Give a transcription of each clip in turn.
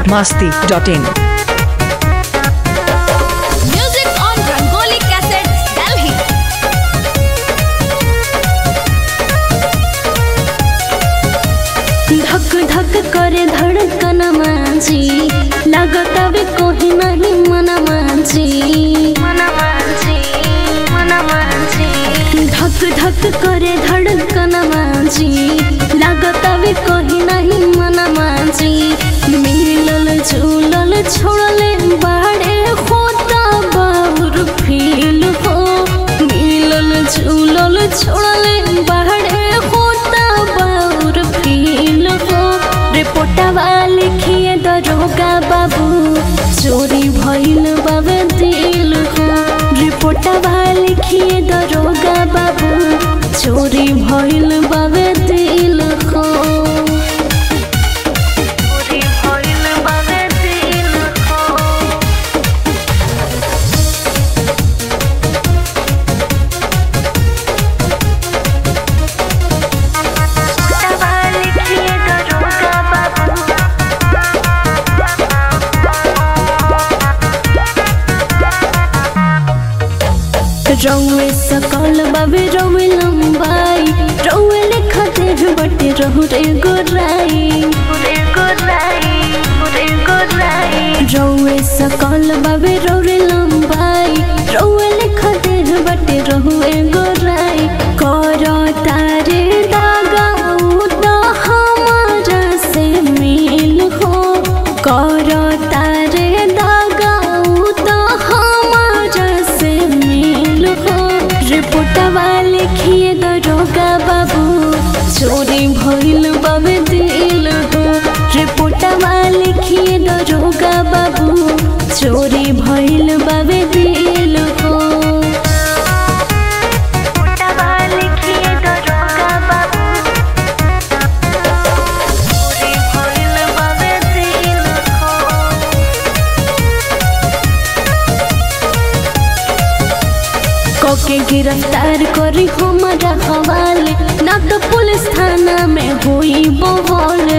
biharmasti.in Music on Rangoli Cassettes, Delhi. धक धक करे धड़कन माझी लागत अबे कोही नहीं मन माझी मन माझी मन माझी धक धक करे धड़कन माझी लागत अबे कोही नहीं मन माझी मिलल झूलल छोड़ले बाड़े होता बाबुर फील हो मिलल झूलल छोड़ले बाड़े होता बाबुर फील हो रिपोर्टवा लिखिए दरोगा बाबू चोरी भइल बाबे दिल हो रिपोर्टवा लिखिए दरोगा बाबू चोरी भइल बाबे दिल हो चोरी भइल बाबे दिल हो रिपोर्टवा लिखिए दरोगा बाबू रौए सकल बाबे रौए लंबाई रौए लिखते हैं बटे रहु रे गोराई रे गोराई रे गोराई रौए सकल बाबे रौए लंबाई रौए लिखते हैं बटे रहु रे गोराई करो तारे दागा तो हमारा से मिल हो करो तारे दागा तो हमारा से मिल हो रिपोर्टवा लिखिए दरोगा बाबू चोरी भइल बाबे दिल हो रिपोर्टवा लिखिए दरोगा बाबू चोरी भइल बाबे दिल हो रिपोर्टवा लिखिए दरोगा बाबू चोरी भइल बाबे दिल हो कोके गिरफ्तार करी हमारा हवाले ना तो पुलिस थाना में हुई बहले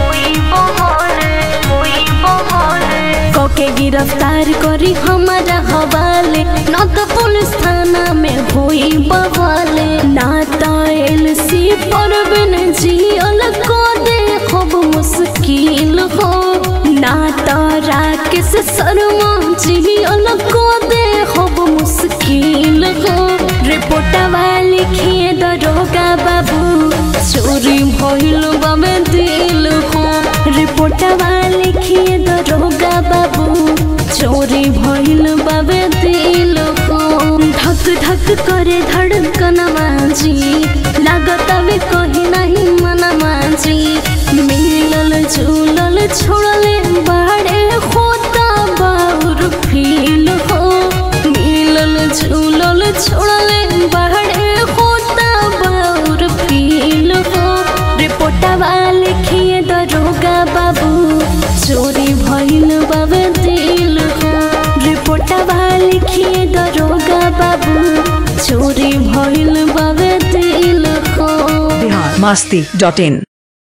कोके गिरफ्तार करी हमारा हवाले ना तो पुलिस थाना में हुई बहले ना तो एलसी पर बिन जियल को दे खूब मुश्किल हो ना तो राकेश शर्मा जियल को दे खूब मुश्किल हो रिपोर्टवा लिखिए दरोगा बाबू चोरी भइल बाबे दिल हो रिपोर्टवा लिखिए दरोगा बाबू चोरी भइल बाबे दिल हो धक धक करे धड़कन माझी लागत अबे कहीं नहीं मन माझी मिलल झूलल छोड़ले बाड़े होता बाउर फील हो मिलल झूलल छोड़ले बाड़े होता बाउर फील हो रिपोर्टवा लिखिए दरोगा बाबू चोरी भइल बाबे दिल हो रिपोर्टवा लिखिए दरोगा बाबू चोरी भइल बाबे दिल हो biharmasti.in